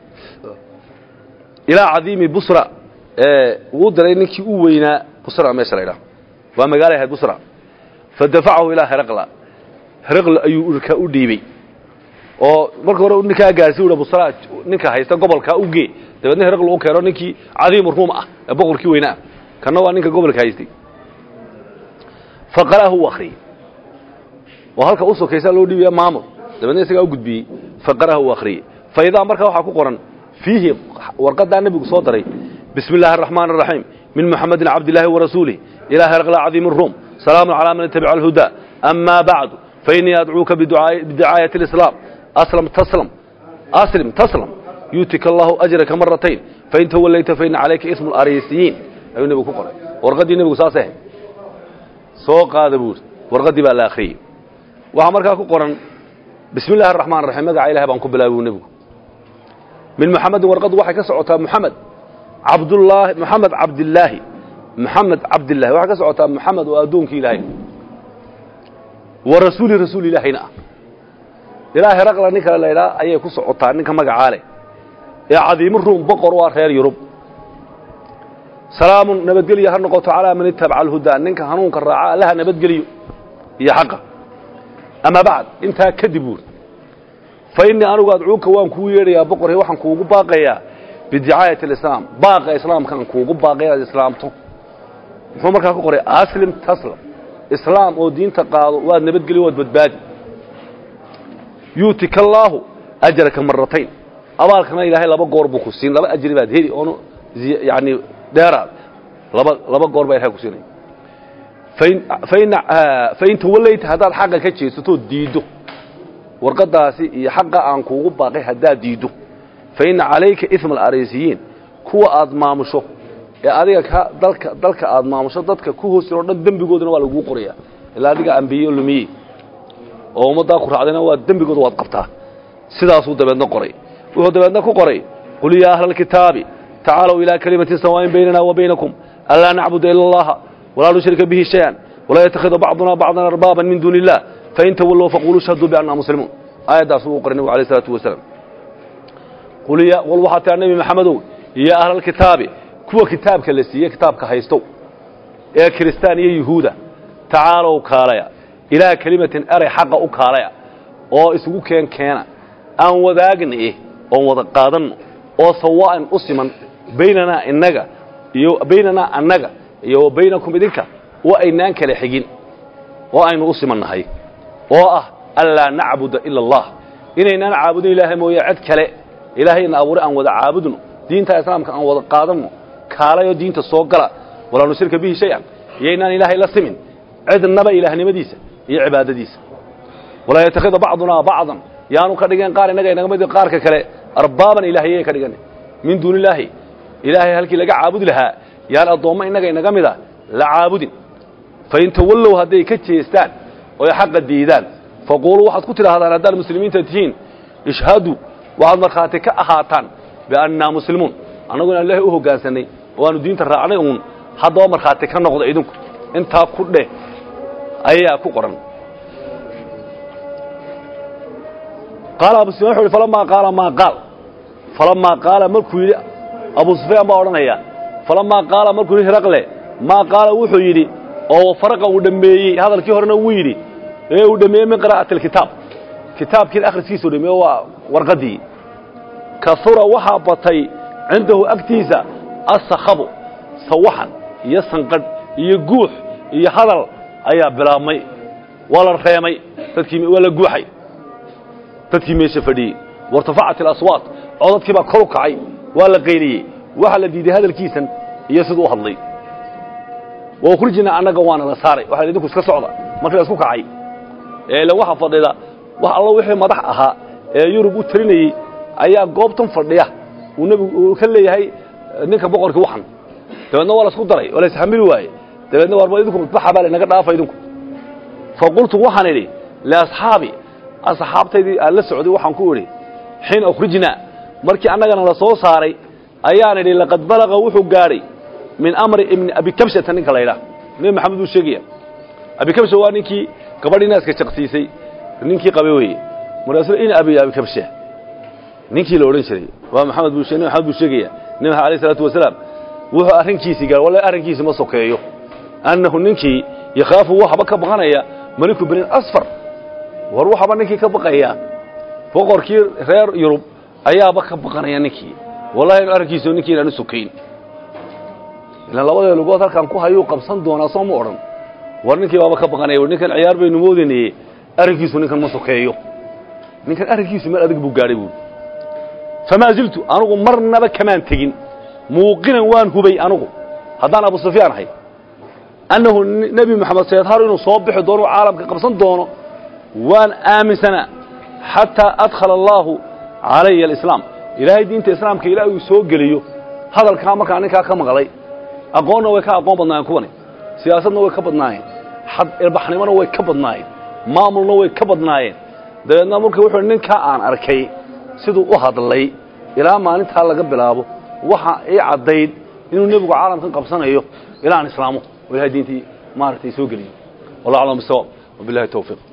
ilaa cadiimi busra wuu diray ninkii u weynaa busra meesha la ydhaha waa magaala ahayd busra fadafacahu ilaa heraqla heraqla ayuu urkaa u dhiibey oo marka hore ninkaa gaarsi u busra ninka haysta gobolkaa ugee dabeedna heraqla u keeno ninkii cadiimu ruum ah ee boqorkii weynaa kanna waa ninka gobolka haystay faqara'ahu u akhriyey oo halka u sokaysaa loo dhiibaya maamul dabeedna isagaa u gudbiyey faqara'ahu u akhriyey fa idaa markaa waxaa ku qoran fiihi warqadaa nebigu soo daray bismi illaahi araxmaan araxiim min muxamedin cabdillaahi warasuulih ilaa heraqla cadiimi ruum salaamun calaa man itabica alhudaa amaa bacdu fainii adcuuka bidicaayati alislaam aslam taslam aslim taslam yuutika allahu ajraka maratayn fain tawallayta faina calayka ismu larisiyiin ayuu nebigu ku qoray warqaddii nebigu saasay ahayd soo qaada buuri warqaddii baa la akhriyey waxaa markaa ku qoran bismi illahi araxmaan raxiim magaca ilahay baan ku bilaabay buu nebigu min muxamedin warqaddu waxay ka socotaa muxamed cabdullaahi moxamed cabdillaahi moxamed cabdillahi waxay ka socotaa moxamed oo addoonkii ilaahay wa rasuuli rasuul ilaahayna ah ilaa heraqla nin kale laydhaa ayay ku socotaa ninka magacaa leh ee cadiimo ruum boqor waa reer yurub salaamun nabadgelyo ha noqoto calaa man itabaca alhudaa ninka hanuunka raaca allaha nabadgeliyo iyo xaqa ama bacd intaa kadib buuri fa innii anigu adcuuka waan kuu yeedhayaa boqorhe waxaan kuugu baaqayaa bidicaayati alislaam baaqa islaamkaan kuugu baaqay inaad islaamto muxuu markaa ku qoray aslim taslam islaam oo diinta qaado waad nabadgeli waad badbaadi yuutika allaahu ajaraka maratayn abaalkana ilaahay laba goor buu ku siin laba ajri baad heli oonu yani dheeraad laba laba goor baa ilahay ku siinaya fain fain fain tawallayta haddaad xaqa ka jeesatoo diiddo warqadaasi iyo xaqa aan kuugu baaqay haddaad diiddo fa inna calayka isma alarisiyiin kuwa aad maamusho ee adiga ka dalka dalka aad maamusho dadka ku hoos jiroo dhan dembigoodana waa laguu qorayaa ilaa adiga ambiye lumiye oo ummaddaa ku raacdayna waa dembigooda waad qabtaa sidaasuu dabeedna qoray wuxuu dabeedna ku qoray qul yaa ahla alkitaabi tacaalow ilaa kalimatin sawaain baynana wa baynakum anlaa nacbuda ila allaha walaa nushrika bihi shay-an walaa yattakhida bacduna bacdan arbaaban min duuni illah fain tawallow faquluu shhaduu biannaa muslimuun aayaddaas wuu qoray nebigu alayh isalaatu wasalaam qul waxaa tiraa nebi maxamedow iyo ahlalkitaabi kuwa kitaabka la siiyey kitaabka haystow ee kiristaan iyo yuhuuda tacaalow kaalaya ilaa kelimatin eray xaqa u kaalaya oo isugu keen keena aan wadaagna eh oon wada qaadanno oo sawaa'an u siman baynanaa innaga iyo baynanaa annaga iyo wa baynakum idinka wa aynaan kala xigin oo aynu u simannahay oo ah anlaa nacbuda ila allah inaynaan caabudin ilaahay mooye cid kale ilaahayna abuuray aan wada caabudno diinta islaamka aan wada qaadanno kaalayoo diinta soo gala walaa nushrika bihi shay-an iyoynaan ilaahay la simin cidnaba ilaahnimadiisa iyo cibaadadiisa walaa yattakhida bacdunaa bacdan yaanu ka dhigeen qaar innaga inaga mid qaarka kale arbaaban ilaahayay ka dhigan min duuni illaahi ilaahay halkii laga caabudi lahaa yaan addoommo innaga inaga mida la caabudin fain tawallow hadday ka jeestaan oy xaqa diidaan faquuluu waxaad ku tidhaahdaan haddaad muslimiinta tihiin ishhaduu waxaad markhaati ka ahaataan biannaa muslimuun annagu inaan ilaahay u hoggaansanay oo aanu diinta raacnay uun haddaba markhaati ka noqda idinku intaa ku dheh ayaa ku qoran qaala abu sufyan wuxu uhi falamaa qaala maa qaal falamaa qaala markuu yidhi abu sufyaan baa odhanaya falamaa qaala markuu yidhi hiraqle maa qaala wuxuu yidhi oo faraqa uu dhammeeyey hadalkii horena wuu yidhi ee uu dhammeeyey min qiraa'ati alkitaab kitaabkiina akhriskiisuu dhameeye waa warqaddii kahura waxaa batay cindahu agtiisa asakhabu sawaxan iyo sanqadh iyo guux iyo hadal ayaa bilaabmay waa la reemay dadkii waa la guuxay dadkii meesha fadhiyey wairtafacat alaswaat codadkii baa kor u kacay waa la qayliyey waxaa la diiday hadalkiisan iyo siduu u hadlay wa ukhrijnaa annaga waana la saaray waxa idinku iska socda markii la isku kacay ee ila waxa fadhida wax allo wixii madax ahaa ee yurub u talinayey ayaa goobtan fadhiya uu nebigu uu ka leeyahay ninka boqorkii waxan dabeedna waa la isku daray waa la isxamili waaye dabeedna warba idinku baxa baa lanaga dhaafa idinku fa qultu waxaan idhi liasxaabi asxaabtaydii aan la socday waxaan ku idhi xiina ukhrijnaa markii annagana la soo saaray ayaan idhi laqad balaqa wuxuu gaadhay min amri ibni abikabshata ninka la ydhaah nebi maxamed buu sheegaya abikabsha waa ninkii gabadhii naaska jaqsiisay ninkii qabe weeye markaasuu in abi abikabsha ninkii la odhan jiray waa maxamed buu nebi maxamed buu sheegaya nebi maxamed alayh isalaatu wasalaam wuxuu arrinkiisii gaadhay wallahi arrinkiisi ma sokeeyo annahu ninkii yakhaafu waxba ka baqanaya maliku binin asfar war waxaba ninkii ka baqaya boqorkii reer yurub ayaaba ka baqanaya ninkii wallahi arrinkiisu ninkii inaanu sokayn ilaan labadee lugood halkaan ku hayuu qabsan doonaa soo ma odhan war ninkii baaba ka baqanaya ninkan ciyaar baynu moodaynaye arrinkiisu ninkan ma sokeeyo ninkan arrinkiisu meel adag buu gaadhay buuri famaa ziltu anugu marnaba kamaan tegin muuqinan waan hubay anugu haddaan abu sufyaan ahay annahu nebi moxamed sayadharu inuu soo bixi doono caalamka qabsan doono waan aaminsanaa xataa adkhala allaahu calaya alislaam ilaahay diinta islaamka ilaa uu soo geliyo hadalkaa markaa ninkaa ka maqlay aqoonna way ka aqoon badnaayeen kuwani siyaasadna way ka badnaayeen xad ilbaxnimona way ka badnaayeen maamulna way ka badnaayeen dabeedna marka wuxuu ninkaa aan arkay siduu u hadlay ilaa maalintaa laga bilaabo waxa ii caddayd inuu nebigu caalamkan qabsanayo ilaa aan islaamo oo ilahay diintii maaragtay soo geliyo wallah aclam bisawaab wabillahi tawfiiq